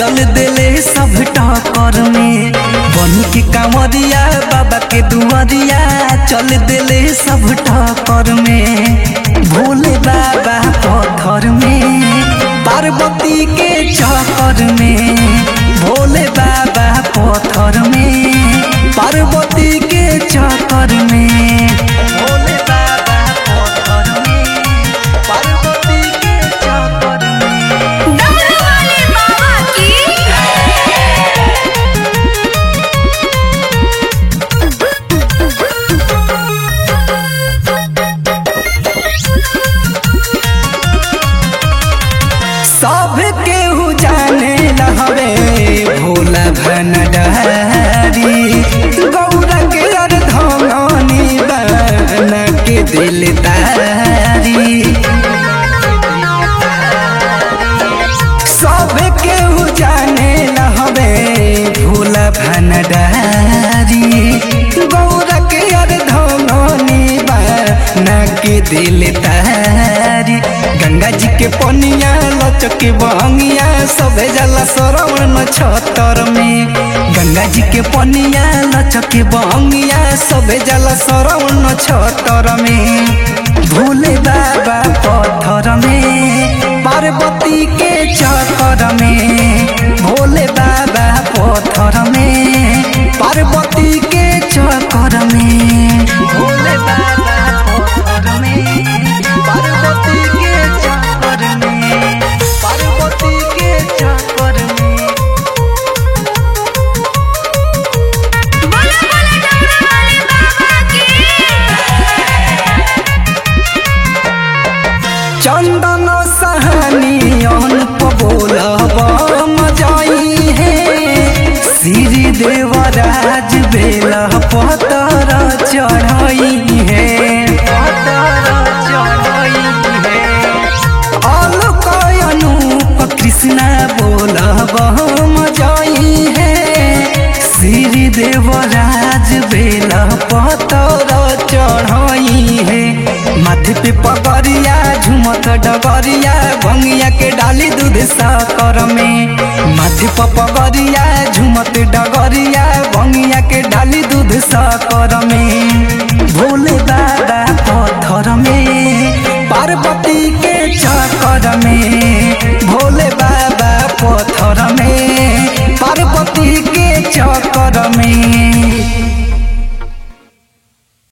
चल देले सब टकर में बन के कांवरिया बाबा के दुआरिया चल देले सब टकर में भोले बाबा पत्थर में पार्वती के चक्कर में भोले बाबा पत्थर में पार्वती के चक्कर में भोले बाबा पत्थर में पार्वती के चक्कर में डमरू वाले बाबा की सब केहू जाने लहरे भोला भनडारी गौरा के अर्धनी बन के दिलदारी सब केहू जाने लहरे भोला भनडारी गौरा के अर्धनी बन के दिलदारी गंगा जी के पनिया लचके बहंगिया सबे जला सरवण छतर में गंगा जी के पनिया लचके बहंगिया सबे जला सरवण छतर में भोले बाबा पत्थर में पार्वती के चक्कर में भोले बाबा पत्थर में पार्वती के चक्कर में भोले बाबा पत्थर में पार्वती के चक्कर में पार्वती के चक्कर में बोला बोला डमरू वाले बाबा की चंदन सहानी अनुप बोलब मजाई है श्री देवराज बेला पतर चढ़ाई है पतर चढ़ाई है अलक अनूप कृष्णा बोलब मजाई है श्री देवराज बेला पतर चढ़ाई है माथे पे पगरिया झुमत डगरिया भंगिया के डाली दूध साकर में माथे पे पगरिया झुमत डगरिया भंगिया के डाली दूध साकर में भोले बाबा पत्थर में पार्वती के चक्कर में भोले